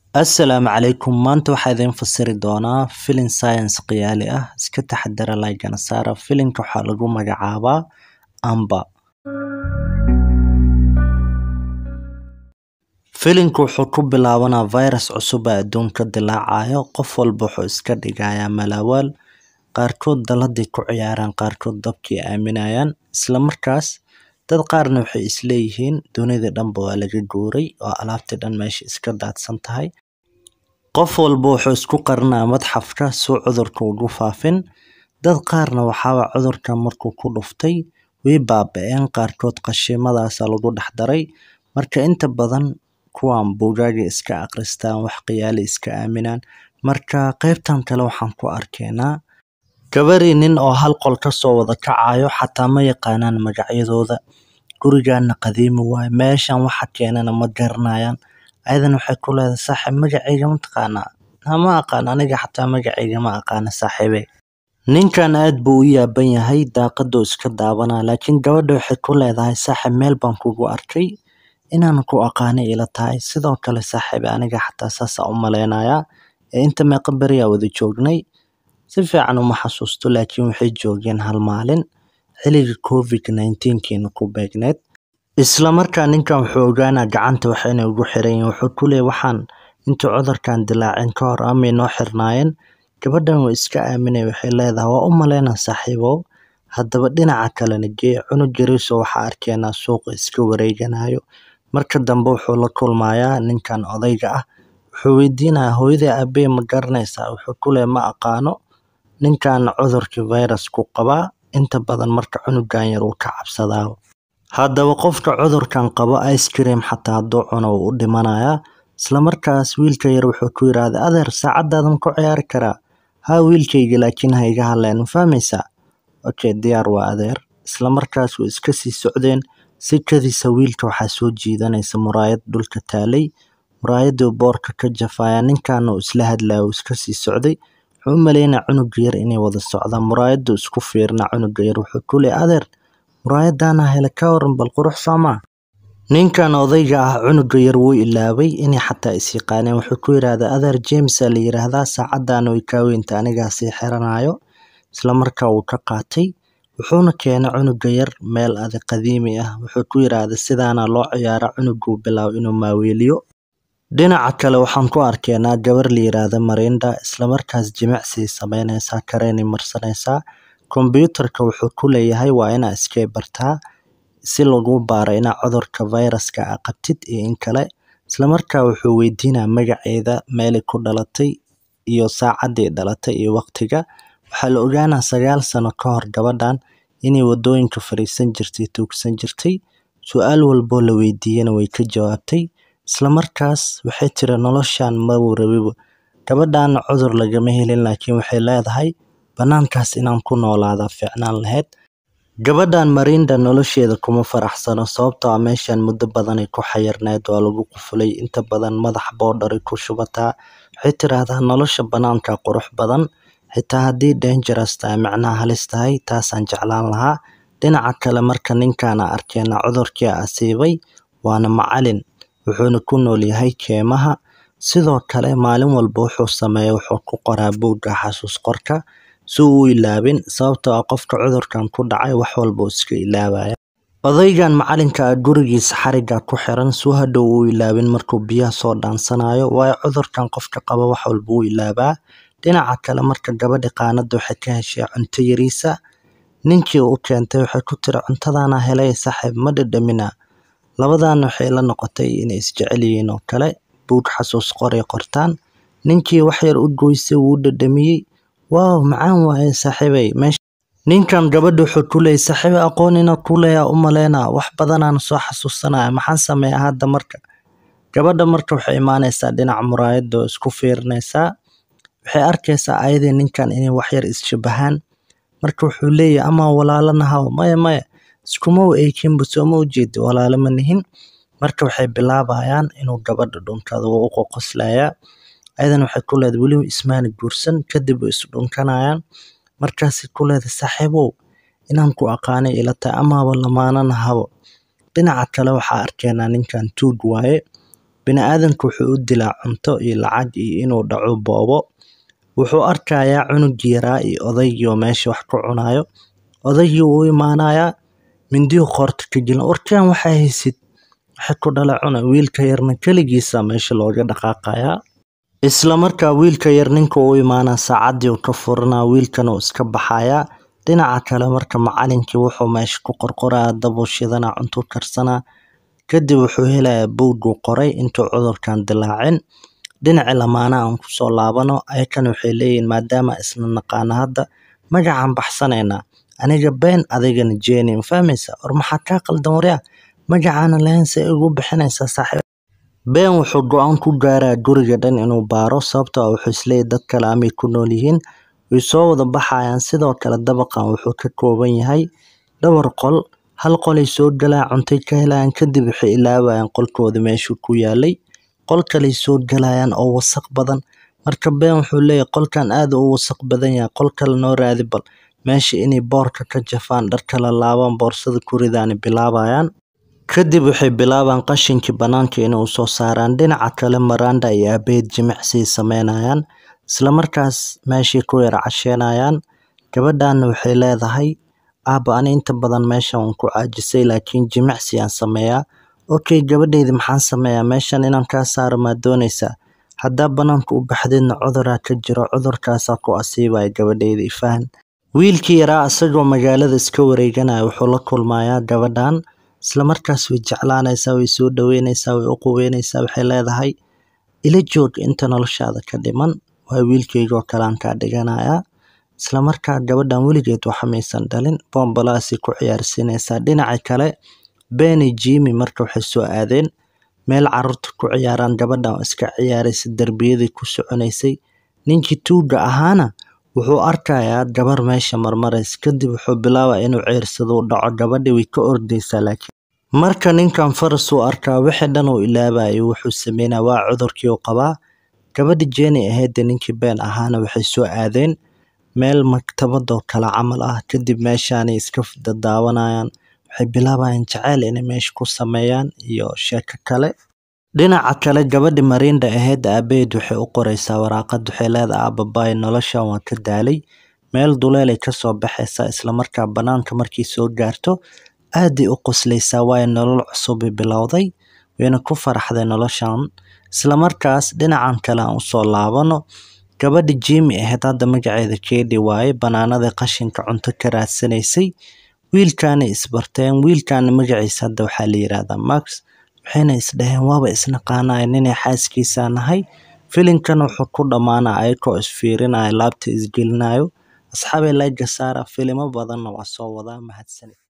Assalaamu calaykum maanta waxaa idin fasiri doonaa filin science khiyaali ah iska taxadara like-gana saara filinka waxaa lagu magacaabaa amba filinku wuxuu ku bilaabanaa virus cusub ee adduunka dilaacayo qof walba wuxuu iska dhigayaa malawaal qaarkood daladii ku ciyaaraan qaarkood dabkii aaminayaan isla markaas dad qaarna waxay isleeyihiin dunida dhanba waa laga guuray oo alaabtii dhan meesha iska daadsan tahay qof walba wuxuu isku qarinaa madxafka suu cudurka ugu faafin dad qaarna waxaaba cudurka markuu ku dhuftay way baaba-een qaarkood qashiimadaasa lagu dhex daray marka inta badan kuwan buugaaga iska akhristaan wax khiyaali iska aaminaan marka qaybtan kale waxaan ku arkaynaa gabari nin oo hal qol kasoo wada kacayo xataa ma yaqaanaan magacyadooda gurigaana qadiimi waaye meeshan waxa keenana ma garanayaan ayadana waxay ku leedahay saaxiib magacayga ma taqaanaa ma aqaan aniga xataa magacayga ma aqaana saaxiibe ninkan aad buu u yaaban yahay daaqaduu iska daawanaa laakiin gabadha waxay ku leedahay saaxiib meel baan kugu arkay inaan ku aqaani ila tahay sidoo kale saaxiibe aniga xataa saasa u maleynayaa ee inta meeqa beriyaa wada joognay si fiican uma xasuusto laakiin waxay joogeen hal maalin xilliga covid nineteenkiina ku beegneed isla markaa ninkan wuxuu ogaanaa gacanta wax inay ugu xiran yihiin wuxuu ku leeyahay waxaan intuu cudurkan dilaacin ka hor amay noo xirnaayeen gabadhan way iska aaminay waxay leedahay waa u maleynaa saaxiibow haddaba dhinaca kalena gee cunug yariiso waxaa arkeenaa suuqa iska wareeganayo marka dambe wuxuu la kulmayaa ninkan odayga ah wuxuu weydiinayaa hooyadii aabbe ma garanaysaa wuxuu ku leeyahay ma aqaano ninkan cudurkii virus-ku qabaa inta badan marka cunugan yar uu ka cabsadaa haddaba qofka cudurkan qabo ice cream xataa hadduu cuno wuu u dhimanayaa isla markaas wiilka yar wuxuu ku yidhaahday adeer saacadaadan ku ciyaari karaa haa wiilkayga laakiin ha iga hadleen ma fahmaysaa okay diyaar waa adeer isla markaas way iska sii socdeen si kadiisa wiilka waxaa soo jiidanaysa muraayad dhulka taalay muraayadii boorka ka jafaya ninkaana uu isla hadlaya uu iska sii socday wuxuu u maleynaya cunuga yar inay wada socdaan muraayaduu isku fiirina cunuga yar wuxuu ku leeyahay adeer muraayadaana hele ka waran bal qurux soomaa ninkan odayga ah cunuga yar wuu ilaabay inay xataa is yaqaaneen wuxuu ku yidhaahdaa adeer jamesaa la yidhaahdaa saacadaana way kaa weynta anigaa sii xiranayo isla markaa wuu ka qaatay wuxuuna keenay cunuga yar meel adag qadiimi ah wuxuu ku yidhaahday sidaana loo ciyaara cunuguu bilaabo inuu maaweeliyo dhinaca kale waxaan ku arkaynaa gabar la yidhaahda marinda islamarkaas jimicsi sameynaysaa kareenay marsanaysaa kombyuutarka wuxuu ku leeyahay waa inaa iskay bartaa si lagu baaro inaa cudurka viruska a qabtid iyo in kale islamarkaa wuxuu weydiinaa magaceeda meelay ku dhalatay iyo saacadii dhalatay iyo waqtiga waxaa la ogaanaa sagaal sano ka hor gabadhan inay wadooyinka fariisan jirtay tuugsan jirtay su-aal walboo la weydiiyana way ka jawaabtay isla markaas waxay tiri noloshan mabuu rabibo gabadhaana cudur lagama helin laakiin waxay leedahay banaankaas inaan ku noolaadaa fiicnaan lahayd gabadhan marinda nolosheeda kuma faraxsano sababtoo ah meeshan muddo badanay ku xayirneyd waa lagu qufulay inta badan madax boodharay ku shubataa waxay tiraahdaa nolosha banaanka qurux badan xitaa haddii dangerous tahay macnaha halis tahay taasaan jeclaan lahaa dhinaca kale marka ninkaana arkeena cudurkii asiibay waana macalin wuxuuna ku nool yahay keemaha sidoo kale maalin walba wuxuu sameeya wuxuu ku qoraa buugga xasuus qorka si uu u ilaabin sababtoo ah qofka cudurkan ku dhacay wax walba uu iska ilaabaya odaygan macalinka ah gurigiisa xariga ku xiran suu hadhow uu ilaabin markuu biyaha soo dhaansanayo waayo cudurkan qofka qaba wax walba uu ilaabaa dhinaca kale marka gabadhi qaanada waxay ka heshay cunto yariisa ninkii u keentay waxay ku tiri cuntadaana helay saaxiib ma dhadhamina labadaana waxay la noqotay inay isjecel yihiin oo kale buug xasuus qoray qortaan ninkii wax yar u goysay wuu dhadhamiyey waaw macaan waaye saaxiibey meesha ninkan gabadha wuxuu ku leeyay saaxiibe aqoon inaa ku leeyaa u maleynaa wax badanaan soo xasuusanaya maxaan sameeyaa hadda marka gabadha marka waxay imaanaysaa dhinaca muraayada oo isku fiirinaysaa waxay arkaysaa ayadii ninkan inay wax yar is-shabahaan marka wuxuu leeyahay amaa walaalo nahaw maya maya iskuma u eekinba sooma ujeedi walaalo ma nihin marka waxay bilaabayaan inuu gabadha dhunkado wuu u qoqoslayaa ayadan waxay ku leedahay weliba ismaana guursan kadib way isdhunkanayaan markaasay ku leedahay saaxiibow inaan ku aqaanay ila tahay amaaba lamaanana habo dhinaca kale waxaa arkaynaa ninkan tuug waaye bini'aadamka wuxuu u dilaa cunto iyo lacag iyo inuu dhaco boobo wuxuu arkayaa cunugii yaraa iyo odaygii oo meesha wax ku cunayo odaygii wuu u imaanayaa mindiyuu qoorta ka gelin warkaan waxaa haysid waxay ku dhala cuna wiilka yarna keligiisa meesha looga dhaqaaqayaa isla markaa wiilka yar ninka u imaanaa saacaddii uu ka furanaa wiilkana uu iska baxayaa dhinaca kale marka macalinkii wuxuu meesha ku qorqorayaa dabuu shidanaa cuntuu karsanaa kadib wuxuu helayaa buugguu qoray intuu cudurkan dilaacin dhinaci lamaanaha aan kusoo laabano ayakana waxay leeyihiin maadaama isna naqaana hadda magacaan baxsanaynaa aniga been adigana jeeni ma fahmaysa war maxaa kaa qaldan waryaa magacaana lahayn se igu bixinaysaa saaxiib been wuxuu go-aan ku gaaraa guriga dhan inuu baaro sababtoo ah wuxuu isleeyahy dad kale amay ku nool yihiin way soo wada baxayaan sidoo kale dabaqan wuxuu ka kooban yahay dhowr qol hal qolay soo galaan cuntay ka helayaan kadib waxay ilaabayaan qolkooda meeshuu ku yaalay qol kaley soo galayaan oo wasaq badan marka been wuxuu leeyahay qolkan aad u wasaq badan yahay qol kale noo raadi bal meesha inay boorka ka jafaan dhar kala laabaan boorsada ku ridaani bilaabayaan kadib waxay bilaabaan qashinkii bannaanka inay usoo saaraan dhinaca kale maranda iyo aabeed jimicsiay sameynayaan isla markaas meeshay ku yara casheynayaan gabadhaana waxay leedahay aaba ani inta badan meeshan waan ku caajisay laakiin jimicsi aan sameeyaa okay gabadheyda maxaan sameeyaa meeshan inaan kaa saaro maa doonaysaa haddaa banaanka u baxdeedna cuduraa ka jiro cudurkaasaa ku asiibaya gabadheyda ifahan wiilkii yaraa isagoo magaalada iska wareeganaya wuxuu la kulmayaa gabadhan isla markaas way jeclaanaysaa way soo dhaweynaysaa way u quweynaysaa waxay leedahay ila joog inta noloshaada ka dhiman waa wiilkaygoo kalean kaa dhiganayaa isla markaa gabadhan weligeed waxa maysan dhalin bombalaasay ku ciyaarsiinaysaa dhinaca kale beni jimi marka waxay soo aadeen meel caruurta ku ciyaaraan gabadhan oo iska ciyaaraysa derbiyadii ku soconaysay ninkii tuuga ahaana wuxuu arkayaa gabar meesha marmaraysa kadib wuxuu bilaabaa inuu ceersado u dhaco gabadhii way ka ordaysaa laakiin marka ninkan faras uu arkaa wixii dhan uu ilaabayo wuxuu sameynaa waa cudurkii uu qabaa gabadhi jeeni ahaydee ninkii been ahaana waxay soo aadeen meel maktabadoo kale camal ah kadib meeshaanay iska dadaawanayaan waxay bilaabayaan jaceyl inay meesha ku sameeyaan iyo sheeko kale dhinaca kale gabadhi mariinda ahayd aabaheed waxay u qoraysaa waraaqad waxay leedahay aababaay noloshan waa ka daalay meel duleelay kasoo baxaysaa islamarkaa banaanka markay soo gaarto aaday u qoslaysaa waayo nolol cusubay bilowday wayna ku faraxday noloshan islamarkaas dhinacan kale aan usoo laabano gabadhi jimi ahayd hadda magaceeda keedi waaye banaanada qashinka cunto ka raadsanaysay wiilkaanay isbarteen wiilkaana magaciisa hadda waxaa la yiraahdaa max waxayna isdhaheen waaba isnaqaanaya ninay xaaskiisa nahay filinkan wuxuu ku dhammaanaa ayakoo isfiirinaya laabta isgelinayo asxaabay layga saara filimo badanna waa soo wadaa mahadsanid